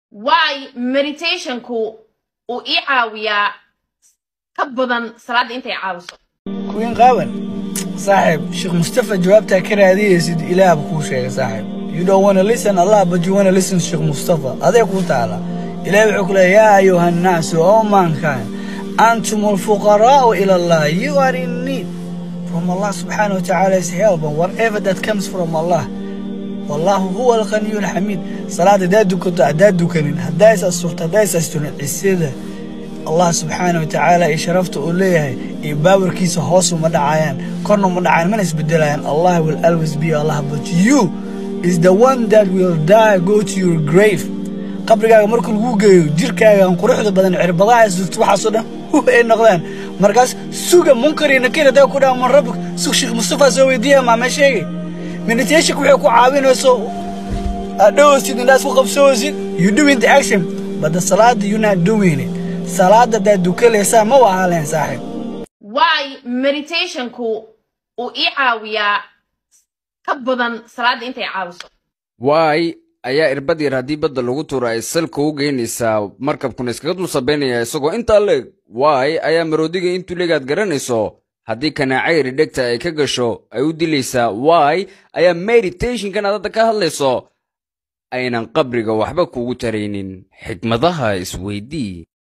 waay meditationku uu ii caawiyaa ka badan salaadda intay caawiso kuwiin qaawan saaxiib sheekh mustafa jawaabtaa ka raadiyeysid ilaahba kuu sheegay saaxiib you don't wanna listen allah but you wanna listen to sheekh mustafa adee kuu taala ilaah wuxuu ku leeya yaa ayuha annaasu o mankind antum alfuqaraa'u ila allah you are in need from allah subxaanahu wa tacaala is help and whatever that comes from allah wallahu huwa alqaniyu alxamiid salaad haddaad dukato haddaad dukanin haddaa is asturto haddaa is asturin cisada allah subxaana wa tacaala iyo sharafta uu leeyahay iyo baawarkiisa hoos uma dhacayaan korna uma dhacayaan mana isbedelayaan allah will always be allah but you is the one that will die go to your grave qabrigaaga marka lagu geeyo jirkaagaan quruxda badan cirbadaha isdurto waxaasoo dhan hu ay noqdaan markaas suga munkar iyo nakir haddaa ku dhaha man rabbik sug sheekh mustafa soo weydiiya maama sheegay meditationka waxay ku caawinayso aad dhowaysid indhaas ku qabsoosid you doing the action but the salaada you not doing it salaada haddaad dukalaysaa ma wahaaleen saaxiib waay meditationku uu ii caawiyaa ka badan salaadda intay caawiso waay ayaa irbad yar haddii badda lagu tuuro ay salka u geynaysaa markabkuna iskaga dul sabaynaya isagoo intaa leeg waay ayaa maroodiga intuu leegaad garanayso haddii kanaacayri dhegta ay ka gasho ay u dilaysaa waay ayaa meditationkan aad hadda ka hadlayso aynan qabriga waxba kugu taraynin xikmadaha isweydii